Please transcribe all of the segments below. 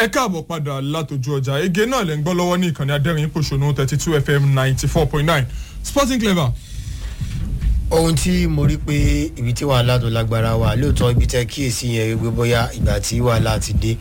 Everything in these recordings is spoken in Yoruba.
ẹ káàbọ̀ padà látòjú ọjà ege náà lẹ́ ń gbọ́ lọ́wọ́ ní ìkànnì adẹ́rìn pòṣónú thirty two fm ninety four point nine sporting clever. ohun tí mo rí pé ibi tí wàhálà tó lágbára wà lóòótọ́ ibi tẹ́ kíyèsí yẹn wípé bóyá ìgbà tí wàhálà ti dé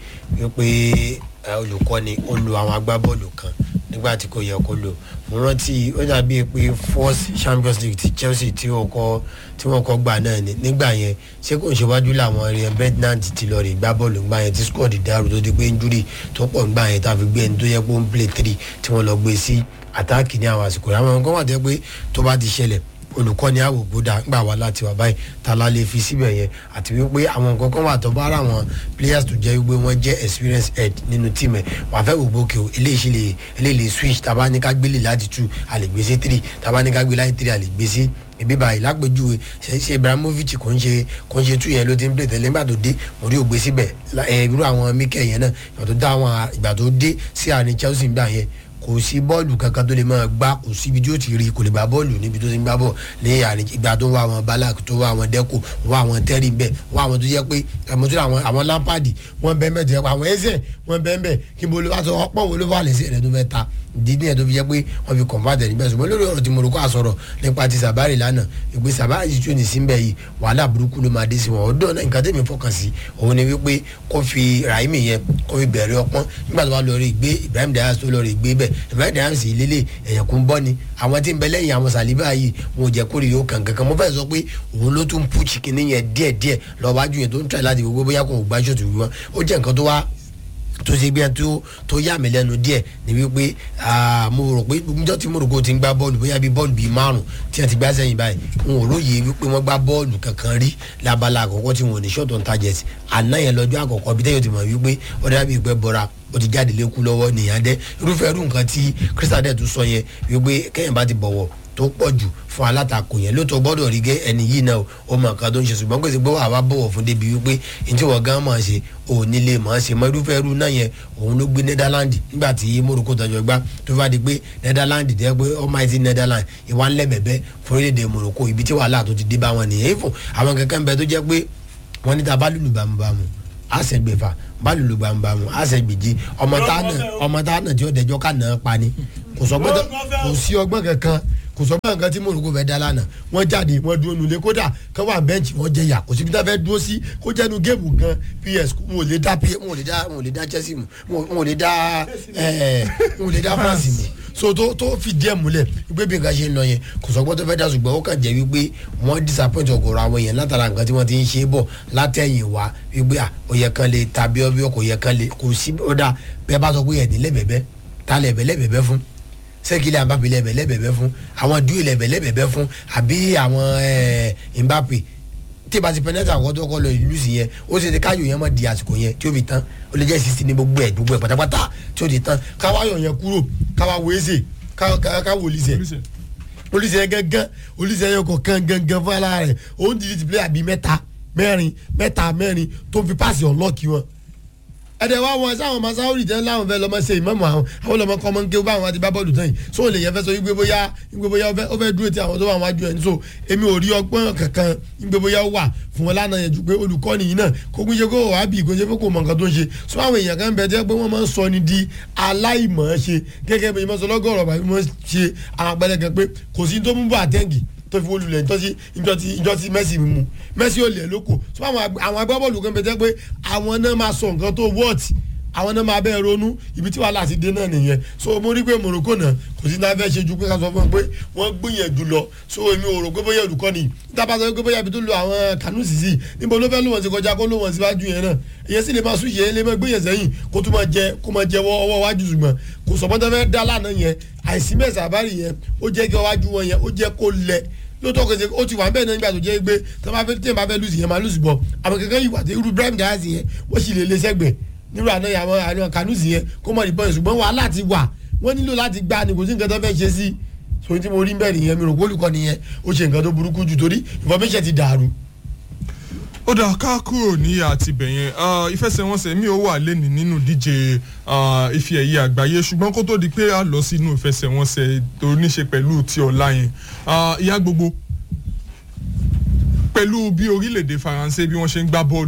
wípé olùkọ́ni ó lo àwọn agbábọ́ọ̀lù kan nígbà tí kò yẹ kó lò mo rántí ó dàbí pé first champions league ti chelsea tí wọ́n kọ́ tí wọ́n kọ́ gbà náà ni nígbà yẹn ṣé kò ń ṣèwájú làwọn ryan bednant ti lọ rè gbá bọ́ọ̀lù gbà yẹn tí squad dàrú tó di pé injury tó pọ̀ gbà yẹn tàbí gbé ẹni tó yẹ kó ń play three tí wọ́n lọ gbé sí àtáàkì ní àwọn àsìkò rẹ̀ àwọn nǹkan wà tẹ́ pé tó bá ti ṣẹlẹ̀ olùkọ́ni àwògbó dá gbà wá láti wà báyìí ta la lè fi síbẹ̀ yẹn àti wípé àwọn nǹkan kan wà tó bá ara àwọn players tó jẹ́ wípé wọ́n jẹ́ experience head nínú team ẹ̀ wà fẹ́ wò gbókè o eléyìí ṣe lè eléyìí lè switch tàbá ní ká gbélé láti two a lè gbé sí three tàbá ní ká gbé láti three a lè gbé sí ibi báyìí lápèjúwe ṣe ibrahimovic kò ń ṣe kò ń ṣe tú yẹn ló ti ń play tẹ́lẹ̀ nígbà tó dé mo rí ògbé síbẹ̀ irú àwọn mikel yẹn náà ìgbà tó dá àwọn ìgbà tó dé sí àárín chelsea gbà yẹn kò sí bọ́ọ̀lù kankan tó lè máa gbá kò sí ibi tí ó ti rí kò lè gbá bọ́ọ̀lù níbi tó ti ń gbá bọ̀ ní àárín ìgbà tó ń wá àwọn balak tó wá àwọn dẹ́kù wá àwọn tẹ́rì bẹ́ẹ̀ wá àwọn tó jẹ́ pé àmọ́ tó àwọn àwọn lampadi wọ́n bẹ́ẹ̀ bẹ́ẹ̀ tó yẹ pé àwọn ẹ̀sẹ̀ wọ́n bẹ́ẹ̀ bẹ́ẹ̀ kí bolo wá sọ ọ̀pọ̀ wo ló fà lẹ́sẹ̀ rẹ̀ tó fẹ́ ta ìdí nìyẹn tó fi jẹ́ pé wọ́n fi kọ̀ǹfàtẹ̀ níbẹ̀ ṣùgbọ́n lórí ọ̀rọ̀ tí mo rò kó àsọ̀rọ̀ nípa ti sàbárì lánàá ìgbé sàbárì tí ó ní sí mbẹ́ yìí wàhálà burúkú ló máa dé sí wọn ọdún náà nǹkan tẹ̀mí fọkàn sí òun ni wípé kó fi rahimi yẹn kó fi bẹ̀rẹ̀ ọpọ́n nígbà tó bá lọ rí gbé ibrahim dayas tó lọ rí gbé bẹ́ẹ̀ ibrahim dayas sì lélẹ̀ ẹ̀yàn kún bọ́ ni àwọn tí ń bẹ lẹ́yìn àwọn sàlíbà yìí wọn ò jẹ́ kórè yóò kàn kankan mo fẹ́ sọ pé òun ló tún pú chikin yẹn díẹ̀díẹ̀ lọ́wájú yẹn tó ń tẹ̀ láti gbogbo bóyá kò gbá ṣòtù wọn ó jẹ́ nǹkan tó wá tó ṣe gbé tó tó yà mí lẹ́nu díẹ̀ ni wípé mo rò pé níjọ́ tí morocco ti ń gbá bọ́ọ̀lù bóyá bíi bọ́ọ̀lù bíi márùn tí wọ́n ti gbá sẹ́yìn báyìí n ò lóye wípé wọ́n gbá bọ́ọ̀lù kankan rí labala àkọ́kọ́ tí wọ́n ò ní short on target àná yẹn lọ́jọ́ àkọ́kọ́ bí tẹ́yọ̀ ti mọ̀ wípé ó dábìí ìpẹ́ bọ́ra ó ti jáde lékú lọ́wọ́ nìyẹn dẹ́ irúfẹ́ irú nǹkan tí crystal dẹ̀ tún sọ yẹn wípé kẹ́yìn bá ti bọ̀wọ̀ tó pọ̀ jù fún alátakò yẹn lóòótọ́ gbọ́dọ̀ rí gẹ́ ẹni yìí náà ó mọ nǹkan tó ń ṣe ṣùgbọ́n pèsè gbọ́ àwa bọ̀wọ̀ fún débi wípé ní tí wọ́n gan máa ṣe òun nílé máa ṣe mọ irúfẹ́ irú náà yẹn òun ló gbé netherland nígbà tí morocco tọjọ gbá tó bá di pé netherland jẹ́ pé almighty netherland ìwà ńlẹ̀ bẹ̀bẹ̀ fún orílẹ̀-èdè morocco ibi tí wàhálà tó ti dé bá wọn nìyẹn ìfún àwọn kankan ń bẹ tó jẹ́ pé wọ́n níta bá lùlù bàmùbàmù àṣẹgbèfà bálùlù bàmùbàmù àṣẹgbèjì ọmọ táwọn ọmọ táwọn tí ó dẹjọ́ ká nà á pa ni kò sọ gbọ́dọ̀ kò sí ọgbọ́n kankan kò sọ báyìí nǹkan tí morocco fẹ́ dá lánàá wọ́n jáde wọ́n dúró nulẹ̀ kódà kán wà bẹ́ǹchì wọ́n jẹ yà kò síbi tá a fẹ́ dúró sí kó jẹ́nu géèmù gan ps wọn ò lè dá ps wọn ò lè dá wọn ò lè dá chelsea mu wọn ò lè dá wọn ò lè dá france mu so tó tó fi díẹ̀ múlẹ̀ wípé bí nǹkan ṣe ń lọ yẹn kò sọ gbọ́dọ̀ fẹ́ dá ṣùgbọ́n ó kàn jẹ́ wípé wọ́n disappoint ọ̀gọ̀rọ̀ àwọn yẹn látara nǹkan tí wọ́n ti ń ṣe bọ̀ látẹ̀yìn wá wípé à ó yẹ kán lè tàbí ọbẹ̀ kò yẹ kán lè kò sí ọ̀dà bẹ́ẹ̀ bá sọ pé ẹ̀ ní lẹ́bẹ̀ẹ́bẹ́ ta lẹ́bẹ̀ẹ́bẹ́ fún sẹ́kìlẹ̀ àbápẹ́ lẹ́bẹ̀lẹ́bẹ̀ fún àwọn dúró lẹ́bẹ̀lẹ́bẹ̀ fún àbí àwọn Mbappe tí ìbá ti pẹ́nẹ́tì àwọn tó kọ́ lọ ìlú sí yẹn ó ṣe ti káyọ̀ yẹn mọ̀ di àsìkò yẹn tí ó fi tán ó lè jẹ́ sísí ní gbogbo ẹ̀ gbogbo ẹ̀ pátápátá tí ó ti tán káwáyọ̀ yẹn kúrò káwá wo ẹsẹ̀ káwá olùsẹ̀ olùsẹ̀ gángan olùsẹ̀ yẹn kọ̀ kan gángan fún ara rẹ̀ òun ti ti player bíi mẹ́ta mẹ́rin mẹ́ta mẹ́rin tó fi páàsì ọ̀nlọ́ọ̀kì wọn ẹdẹ wa wọn sáwọn ọmọ sáwọrì tẹ láwọn fẹ lọmọ ṣe ìmọ̀mọ̀ àwọn àwọn lọmọ kọ́ ọmọ ń ké bá àwọn àti bá bọ́ọ̀lù tán yìí so olè yẹn fẹ́ sọ wípé bóyá wípé bóyá ó fẹ́ dúró ti àwọn tó wà wájú ẹ̀ ní so èmi ò rí ọgbọ́n kankan wípé bóyá ó wà fún wọn lánàá yẹn ju pé olùkọ́ni yìí náà kó kún ṣe kó wà á bì kó ṣe pé kò mọ nǹkan tó ń ṣe so àwọn èèyàn kan bẹ jẹ́ pé wọ́n máa ń sọ ni di aláìmọ̀ ṣe gẹ́gẹ́ bí ìmọ̀sọ lọ́gọ́rọ̀ bàbí wọ́n ṣe àwọn àpẹẹrẹ kan pé kò sí tó mú bọ́ àtẹ́ǹgì tó fi olùlẹ̀ ìjọ́sí ìjọ́sí ìjọ́sí mẹ́sì mú mẹ́sì ò lẹ̀ lóko so àwọn agbábọ́ọ̀lù kan bẹ jẹ́ pé àwọn náà máa sọ nǹkan tó wọ́ọ̀tì àwọn náà máa bẹ́ẹ̀ ronú ibi tí wàhálà ti dé náà nìyẹn so mo rí pé morocco náà kò sí náà fẹ́ ṣe ju pé ká sọ fún un pé wọ́n gbìyànjú lọ so èmi ò rò pé bóyá olùkọ́ ni dábàá sọ pé bóyá ibi tó lo àwọn kànú sísì níbo ló fẹ́ lò wọ́n sí kọjá kó lò wọ́n síwájú yẹn náà ìyẹn sì lè máa sún yẹn lè máa gbé yẹn sẹ́yìn kó tó máa jẹ kó máa jẹ ọwọ́ wájú ṣùgbọ́n kò sọ bọ́tọ́ fẹ́ dá lánàá yẹn àìsí mẹ́sà àbárì yẹn ó jẹ́ kí ọwájú wọn yẹn ó jẹ́ kó lẹ̀ lóòótọ́ kò ṣe ó ti wà bẹ́ẹ̀ náà nígbà tó jẹ́ pé tí wọ́n bá fẹ́ lùsì yẹn máa lùsì bọ̀ àwọn kankan yìí wà tí irú Ibrahim Diaz yẹn wọ́n sì lè lé sẹ́gbẹ̀ẹ́ nírú àná àwọn àwọn kanusi yẹn kó mọ̀ ní pọ́ìn ṣùgbọ́n wàhálà ti wà wọ́n nílò láti gba ni kò sí nǹkan tó fẹ́ ṣe sí so tí mo rí bẹ́ẹ̀ nìyẹn mi rò pé olùkọ́ nìyẹn ó ṣe nǹkan tó burúkú jù torí information ti dàrú. ó dà ká kúrò ní àtibẹ̀ yẹn ìfẹsẹ̀wọnsẹ̀ mi ò wà lẹ́nìí nínú díje ife ẹ̀yẹ àgbáyé ṣùgbọ́n kó tó di pé a lọ sínú ìfẹsẹ̀wọnsẹ̀ tó ní ṣe pẹ̀lú ti ọ̀la yẹn ìyá gbogbo pẹ̀lú bí orílẹ̀-èdè faransé bí wọ́n ṣe ń gbá bọ́ọ̀lù yìí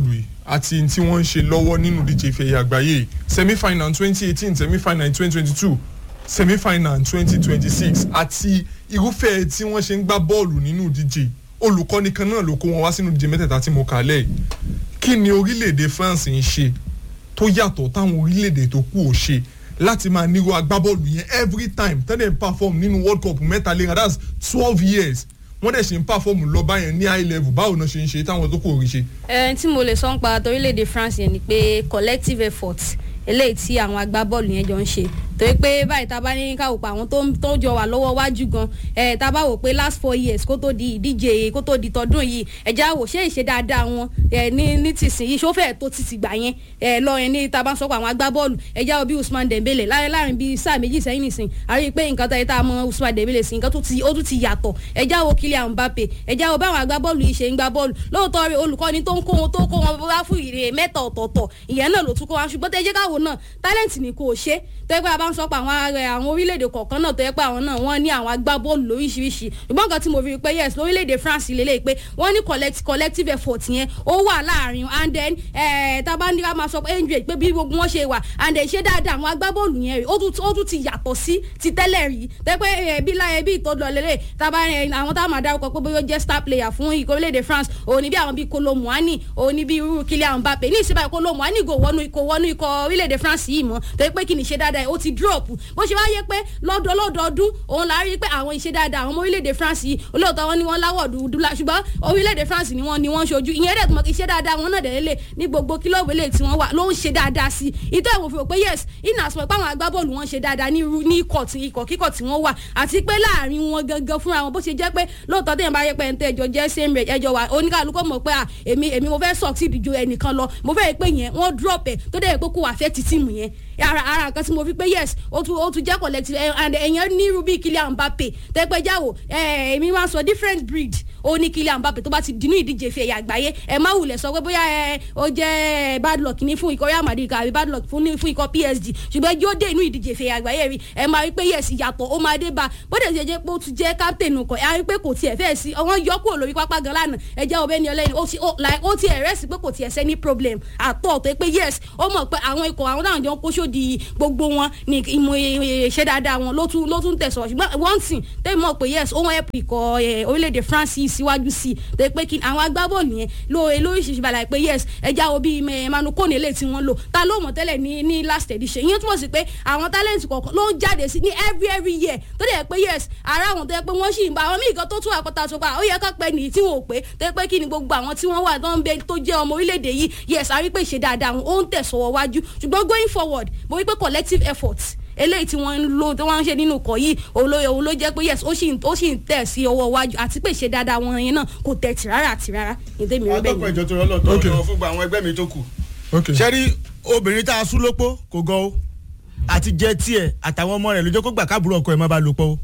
àti tí wọ́n ń ṣe lọ́wọ́ nínú díje ìfẹ̀yà àgbáyé semi final twenty eighteen semi final twenty twenty two semi final twenty twenty six àti irúfẹ́ tí wọ́n ṣe ń gbá bọ́ọ̀lù nínú díje olùkọ́ni kan náà ló kó wọn wá sínú díje mẹ́tẹ̀ẹ̀ta tí mo kà lẹ̀ kí ni orílẹ̀-èdè France ń ṣe tó yàtọ̀ táwọn orílẹ̀-èdè tó kù ò ṣe láti máa nírú agbábọ́ọ̀lù yẹn every time tẹ́lẹ̀ ń perform nínú world cup mẹ́ta léra that's twelve years wọ́n dẹ̀ ṣe ń perform lọ báyẹn ní high level báwo náà ṣe ń ṣe táwọn tó kù ò rí ṣe. ẹ tí mo lè sọ ń pa torílẹ̀-èdè France yẹn ni pé collective effort eléyìí tí àwọn agbábọ́ọ̀lù yẹn jọ ń ṣe torí pé báyìí tá a bá ní ká wò pé àwọn tó tó jọ wà lọ́wọ́ wájú gan ẹ̀ tá a bá wò pé last four years kó tó di ìdíje kó tó di tọdún yìí ẹ̀já wò ṣé ìṣe dáadáa wọn ẹ̀ ní ní tìsín yìí ṣófẹ́ tó ti ti gbà yẹn ẹ̀ lọ yẹn ní tá a bá ń sọ pé àwọn agbábọ́ọ̀lù ẹ̀já wo bí Usman Dembele láàrin láàrin bíi sáà méjì sẹ́yìn nìsín àrí pé nǹkan tó yẹ tá a mọ Usman Dembele sí nǹkan tó ti ó tún ti yàtọ̀ ẹ̀já wo Kylian Mbappe ẹ̀já wo báwọn agbábọ́ọ̀lù yìí ṣe ń gbá bọ́ọ̀lù lóòótọ́ rẹ̀ olùkọ́ni tó ń kó wọn tó kó wọn wá fún ìrè mẹ́ta ọ̀tọ̀ọ̀tọ̀ ìyẹn náà ló tún kó wọn ṣùgbọ́n tẹ́ jẹ́ káwọn náà tálẹ́ǹtì ni kò ṣe tẹ́gbẹ́ a bá ń sọ pé àwọn ààrẹ àwọn orílẹ̀-èdè kọ̀ọ̀kan náà tó yẹ pé àwọn náà wọ́n ní àwọn agbábọ́ọ̀lù lóríṣiríṣi ṣùgbọ́n nǹkan tí mo fi rí pé yes lórílẹ̀-èdè France lélẹ̀ pé wọ́n ní collect collective effort yẹn ó wà láàrin and then tábà ní ká máa sọ pé angel pé bí gbogbo wọn ṣe wà and then ṣé dáadáa àwọn agbábọ́ọ̀lù yẹn rí ó tún ti yàtọ̀ sí ti tẹ́lẹ̀ rí tẹ́pẹ́ bí láyé bí ìtọ́jú lélẹ̀ tábà àwọn táwọn máa dárúkọ pé bóyá ó jẹ́ star player fún orílẹ̀-èdè France òní bí àwọn bíi Kolo Muani òní bí irú Kylian Mbappe ní ìsìnbáyé Kolo Muani kò wọnú ikọ̀ orílẹ̀-èdè France yìí mọ́ tẹ́ pé kì í ṣe dáadáa ó ti drop bó ṣe wáyé pé lọ́dọ̀ lọ́dọọdún òun la rí pé àwọn ìṣe dáadáa àwọn ọmọ orílẹ̀-èdè France yìí olóòótọ́ wọn ni wọ́n láwọ̀ dúdú la ṣùgbọ́n orílẹ̀-èdè France ni wọ́n ni wọ́n ṣojú ìyẹn dẹ̀ tó mọ̀ kí ìṣe dáadáa wọn náà dẹ̀ lélẹ̀ ní gbogbo kílọ̀bù eléyìí tí wọ́n wà ló ń ṣe dáadáa sí i ìtọ́ ìwò fi rò pé yes iná sọ pé àwọn agbábọ́ọ̀lù wọn ṣe dáadáa ní ní ikọ̀ tí ikọ̀ kíkọ̀ tí wọ́n wà àti pé láàrin wọn gangan fúnra wọn bó ṣe jẹ́ pé lóòótọ́ tẹ̀yìn bá yẹ pé ẹ̀ńtẹ́ ẹjọ́ jẹ́ same rate ẹjọ́ wa oníkàlùkọ́ mọ̀ pé èmi èmi mo fẹ́ succeed ju ẹnìkan lọ mo fẹ́ pé yẹn wọ́n drop ẹ̀ tó dẹ̀ pé kó wà fẹ́ ti tíìmù yẹn ara ara nǹkan tí mo fi pé yes ó tún ó tún jẹ́ collective and ẹ̀yàn ní rubí Kylian Mbappe tẹ́pẹ́ jáwò èmi máa sọ different breed ó ní Kylian Mbappe tó bá ti dínú ìdíje fi ẹ̀yà àgbáyé ẹ má wulẹ̀ sọ pé bóyá ẹ ó jẹ́ bad luck ní fún ikọ̀ Real Madrid àbí bad luck fún fún ikọ̀ PSG ṣùgbọ́n yóò dé inú ìdíje fi ẹ̀yà àgbáyé rí ẹ máa rí pé yes ìyàtọ̀ ó máa dé bá bóde ṣe jẹ́ pé ó tún jẹ́ captain kọ̀ ẹ rí pé kò tiẹ̀ fẹ́ sí wọ́n yọ kúrò lórí pápá gan lánàá ẹ jẹ́ ọbẹ̀ ní ọlẹ́ni ó ti ẹ̀rẹ́ sí pé kò tiẹ̀ sẹ́ni problem àtọ̀ tó pé yes ó mọ̀ pé àwọn ikọ̀ àwọn táwọn jọ ń kó sódì gbogbo wọn ní ìmọ̀ ìṣe dáadáa wọn ló tún ló tún tẹ̀sọ̀ ṣùgbọ́n one thing tẹ́lẹ̀ mọ̀ pé yes ó wọ́n help ikọ̀ orílẹ̀-èdè France yìí síwájú sí i tẹ́ pé kí àwọn agbábọ́ọ̀lù yẹn lóore lóríṣiríṣi balẹ̀ pé yes ẹja wo bíi Emmanuel Kone lè tí wọ́n lò ta ló mọ̀ tẹ́lẹ̀ ní ní last edition ìyẹn túmọ̀ sí pé àwọn talent kọ̀ọ̀kan ló ń jáde sí ní every every year tó dẹ̀ pé yes ara àwọn tó yẹ pé wọ́n sì ń bá àwọn míì kan tó tún àpótá tó pa ó yẹ ká pẹ́ nìyí tí wọn ò pé tẹ́ pé kí ni gbogbo àwọn tí wọ́n wà tó ń bẹ tó jẹ́ ọmọ orílẹ̀-èdè yìí yes a rí pé ìṣe dáadáa wọn ó ń tẹ̀sọ̀wọ́ wájú ṣùgbọ́n going forward mo rí pé collective efforts eléyìí tí wọ́n ń lò tí wọ́n ń ṣe nínú ikọ̀ yìí òun ló òun ló jẹ́ pé yes ó sì ó sì ń tẹ̀ sí ọwọ́ iwájú àti pé ṣe dáadáa wọn yẹn náà kò tẹ̀ tì rárá àti rárá ní tèmi rẹ bẹ́ẹ̀ ọtọkọ ìjọ tó rọlọ tó lọ fún gba àwọn ẹgbẹ́ mi tó kù. ṣé rí obìnrin tá a sún lópó kò gan o àti jẹ tiẹ̀ àtàwọn ọmọ rẹ̀ lójó kó gbà káàbùrò ọkọ ẹ̀ má ba lò pọ̀ o.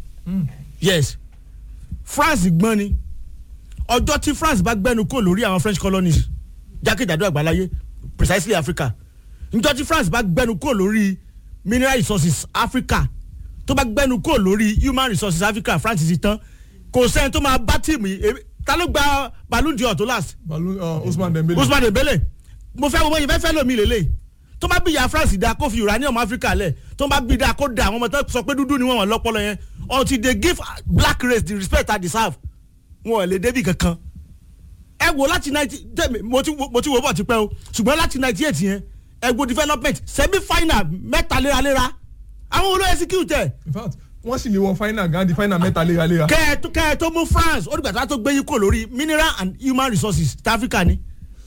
yes France gbọ́n ni ọjọ́ tí France bá gbẹ́nu kò lórí àwọn French colonies jákèjádò àgbáláyé precisely Africa njọ́ tí France bá gbẹ́nu kò lórí mineral resources Africa tó bá gbẹ́nu kò lórí human resources Africa France ti tán kò sẹ́ni tó máa bá tíìmù yìí ta ló gba Ballon d'Or tó last. Ballon uh, Ousmane Dembele. Ousmane Dembele mo fẹ́ wọ́n yìí fẹ́ fẹ́ lómi lélẹ̀ tó bá bí ya France da kó fi uranium Africa lẹ̀ tó bá bí da kó da àwọn ọmọ tó sọ pé dúdú ni wọ́n wọ́n lọ́pọlọ yẹn until they give black race the respect I deserve wọn ò lè débi kankan ẹ wo láti ninety mo ti mo ti wo bọ̀ tipẹ́ o ṣùgbọ́n láti ninety eight yẹn ẹ wo development semi final mẹ́ta léraléra àwọn olóyè execute ẹ̀. in fact wọ́n sì lè wọ final gan di final mẹ́ta léraléra. kẹ́ ẹ tó kẹ́ ẹ tó mú France ó dìgbà tó tó gbé yín kò lórí mineral and human resources ti Africa ni.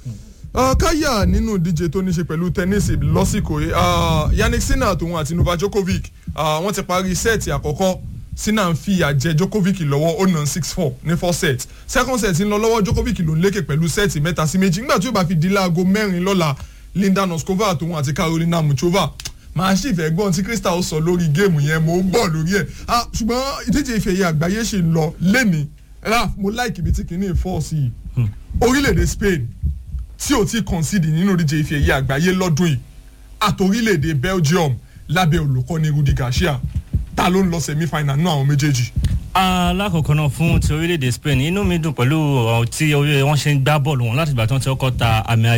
káyà nínú ìdíje tó ní ṣe pẹ̀lú tẹ́nísì lọ́sìkò yìí Yannick Sinner tòun àti Novak Djokovic wọ́n ti parí sẹ́ẹ̀tì àkọ́kọ́ Sinner ń fi àjẹ Djokovic lọ́wọ́ ó nà six four ní first set second set ń lọ lọ́wọ́ Djokovic ló ń lékè pẹ̀lú sẹ́ẹ̀tì mẹ́ta sí méjì nígbà tí ó bá fi di láago mẹ́rin lọ́la Linda Noskova tòun àti Carolina Muchova màá sì fẹ́ gbọ́n tí Crystal sọ lórí géèmù yẹn mo ń bọ̀ lórí ẹ̀ ṣùgbọ́n ìdíje ìfẹ̀yẹ àgbáyé ṣì ń lọ lẹ́ni raf mo láìkì ibi tí kìíní fọ́ sí i orílẹ̀-èdè Spain tí ò tí concede nínú ìdíje ìfẹ̀yẹ àgbáyé lọ́dún yìí àtòrílẹ̀-èdè Belgium lábẹ́ olùkọ́ni Rudi Garcia ta ló ń lọ semi final náà àwọn méjèèjì. alákọ̀ọ́kọ́ náà fún ti orílẹ̀-èdè Spain inú mi dùn pẹ̀lú tí wọ́n ṣe ń gbá bọ́ọ̀lù wọn láti ìgbà tí wọ́n ti kọ́kọ́ ta àmì ayò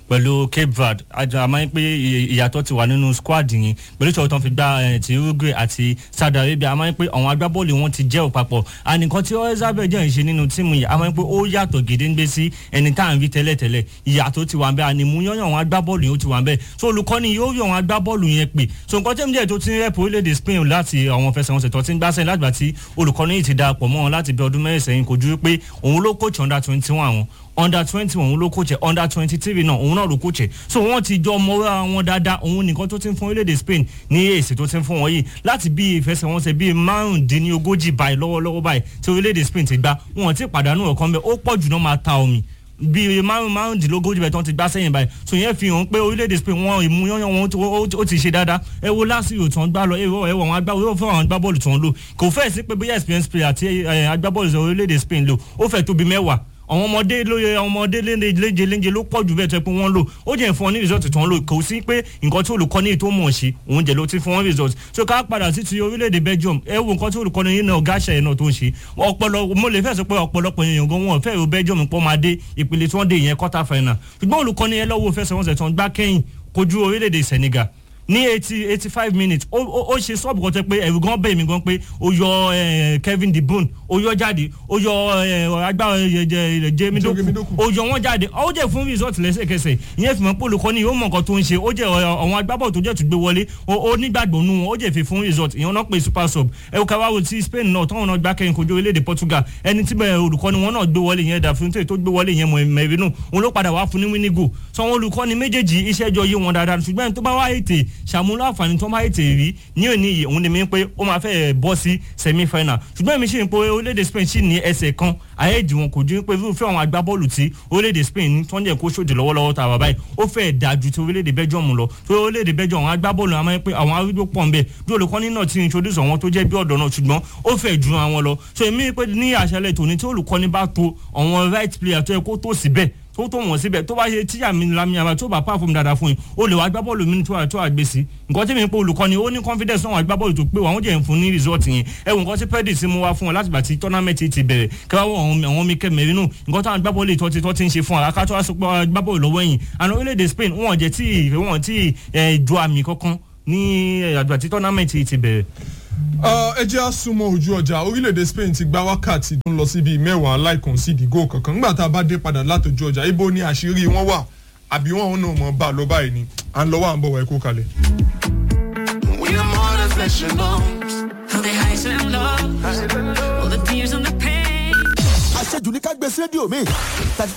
pẹ̀lú cape verde àjọ àmọ́ pé ìyàtọ̀ ti wà nínú squad yẹn pẹ̀lú ìṣòro tó ń fi gba ti uruguay àti saudi arabia àmọ́ pé àwọn agbábọ́ọ̀lù wọn ti jẹ́ òpapọ̀ ànìkan tí elizabeth jẹ́ ń ṣe nínú tíìmù yìí àmọ́ pé ó yàtọ̀ gédéńgbé sí ẹni tá à ń rí tẹ́lẹ̀tẹ́lẹ̀ ìyàtọ̀ ti wà ń bẹ́ ànìmúyán àwọn agbábọ́ọ̀lù yẹn ó ti wà ń bẹ́ so olùkọ́ni yóò rí àwọn agbábọ́ọ̀lù yẹn pè so nǹkan tẹ́mi díẹ̀ tó ti ń rẹ́pù orílẹ̀-èdè spain láti àwọn fẹsẹ̀wọnsẹ̀ tó ti ń gbásẹ̀ látìgbà tí olùkọ́ni yìí ti darapọ̀ mọ́ wọn láti bí ọdún mẹ́rin sẹ́yìn kò ju pé òun ló coach under twenty one àwọn under twenty òun ló kóòchẹ under twenty three náà òun náà ló kóòchẹ so wọn ti jọ mọ́ra wọn dáadáa òun nìkan tó ti ń fún orílẹ̀-èdè spain ní èsì tó ti ń fún wọn yìí láti bí ìfẹsẹ̀wọnsẹ̀ bíi márùndínlógójì báyìí lọ́wọ́lọ́wọ́ báyìí tí orílẹ̀-èdè spain ti gbá wọn ti pàdánù ọ̀kan bẹ́ẹ̀ ó pọ̀ jù náà máa ta omi bíi márùn márùndínlógójì bẹ́ẹ̀ tó ń ti gbá sẹ́yìn báyìí so yẹn fi hàn pé orílẹ̀-èdè spain wọn ìmúyányán wọn ó ti ṣe dáadáa ẹ wo lásìkò tó ń gbá lọ ẹ wo àwọn agbábọ́ọ̀lù fún àwọn agbábọ́ọ̀lù tó ń lò kò fẹ́ẹ̀ sí pé bóyá experience player àti agbábọ́ọ̀lù orílẹ̀-èdè spain lò ó fẹ́ẹ̀ tóbi mẹ́wàá àwọn ọmọdé lóye àwọn ọmọdé léje léje ló pọ̀ jù bẹ́ẹ̀ tó pé wọ́n lò ó jẹ́ fún wọn ní result tó ń lò kò sí pé nǹkan tí olùkọ́ni tó mọ̀ ṣe òun jẹ́ ló ti fún wọn result so ká padà sí ti orílẹ̀-èdè belgium ẹ wo nǹkan tí olùkọ́ni yìí náà gáṣà ẹ̀ náà tó ń ṣe ọpọlọ mo lè fẹ́ sọ pé ọ̀pọ̀lọpọ̀ èèyàn gan wọn fẹ́ ro belgium pọ́ máa dé ìpele tí wọ́n dé ìyẹn quarter final ṣùgbọ́n olùkọ́ni ẹ lọ́wọ́ fẹsẹ̀wọnsẹ̀ tó ń gbá kẹ́yìn kojú orílẹ̀-èdè senegal ní eighty eighty five minutes ó ó ṣe sọ́ọ̀bù kan tẹ́ pé ẹ̀rù gan bẹ́ẹ̀ mi gan pé ó yọ kevin de bruyne ó yọ jáde ó yọ agbára jẹ́mi dókù ó yọ wọ́n jáde ó jẹ́ fún result lẹ́sẹ̀kẹsẹ̀ ìyẹn fi mọ́ pé olùkọ́ni ó mọ̀ nǹkan tó ń ṣe ó jẹ́ àwọn agbábọ̀ tó jẹ́ tó gbé wọlé ó nígbàgbọ́ nù wọn ó jẹ́ fi fún result ìyẹn náà pé super sub ẹ ká wá wo ti spain náà táwọn náà gbá kẹyìn kojú orílẹ̀-èdè portugal ẹni tí bẹ́ẹ̀ olùkọ́ni wọn náà gbé wọlé yẹn dàfíntè tó gbé wọlé yẹn mẹ̀rínù òun ló padà wá fún ní wínígò sọ wọn olùkọ́ni méjèèjì iṣẹ́ jọ yé wọn dáadáa ṣùgbọ́n tó bá wá ètè ṣàmúlò àǹfààní tó máa ètè rí ní òní yìí òun ni mi pé ó máa fẹ́ bọ́ sí semi final ṣùgbọ́n èmi ṣì ń pe orílẹ̀-èdè spain ṣì ní ẹsẹ̀ kan àyèjì wọn kò ju pé irúfẹ́ àwọn agbábọ́ọ̀lù tí orílẹ̀-èdè spain ní tó ń jẹ́ kó ṣòdì lọ́wọ́lọ́wọ́ tá a wà báyìí ó fẹ́ dáa ju ti orílẹ̀-èdè belgium lọ tó orílẹ̀-èdè belgium àwọn agbábọ́ọ̀lù àwọn pé àwọn arúgbó pọ̀ ń bẹ̀ bí olùkọ́ni náà ti introduce àwọn tó jẹ́ bí ọ̀dọ́ náà ṣùgbọ́n ó fẹ́ ju àwọn lọ so èmi pé ní àṣálẹ̀ tòní tí olùkọ́ni bá to àwọn right player tó yẹ kó tó síbẹ̀ tó tó wọ̀n síbẹ̀ tó bá ṣe tíyà mi lami àbá tó bá pàfọ́ọ̀mù dáadáa fún yín o lè wá gbá bọ́ọ̀lù mi tó wà tó àgbè sí nǹkan tí mi ń pè olùkọ́ni ó ní confidence náà wà gbá bọ́ọ̀lù tó pé wọ́n jẹ́ fún ní result yẹn ẹ wò nǹkan tí pẹ́ẹ́dì sí mu wá fún wọn láti gbà tí tournament ti bẹ̀rẹ̀ kẹwàá wọ àwọn mi kẹ́ mẹ́rin nù nǹkan táwọn gbá bọ́ọ̀lù tó ti tó ti ń ṣe fún wa akátó wá sọ pé gbá bọ́ọ̀lù lọ́wọ́ yìí àná orílẹ̀-èdè Spain wọn jẹ́ tí wọn tí ju àmì kankan ní àgbà tí tournament ti bẹ̀rẹ̀ ẹ jẹ́ àsùnmọ́ ojú ọjà orílẹ̀-èdè Spain ti gba wákàtí tó ń lọ síbi mẹ́wàá láìkàn sí ìdìgò kankan nígbà tá a bá dé padà látọjú ọjà ibo ni àṣírí wọn wà àbí wọn ò náà mọ̀ bá a lọ báyìí ni à ń lọ wà ń bọ̀ wá ẹ̀kọ́ kalẹ̀. We are more than flesh and bones. All the highs and lows, all the tears and the pain. àṣejù ní ká gbé sí rédíò mi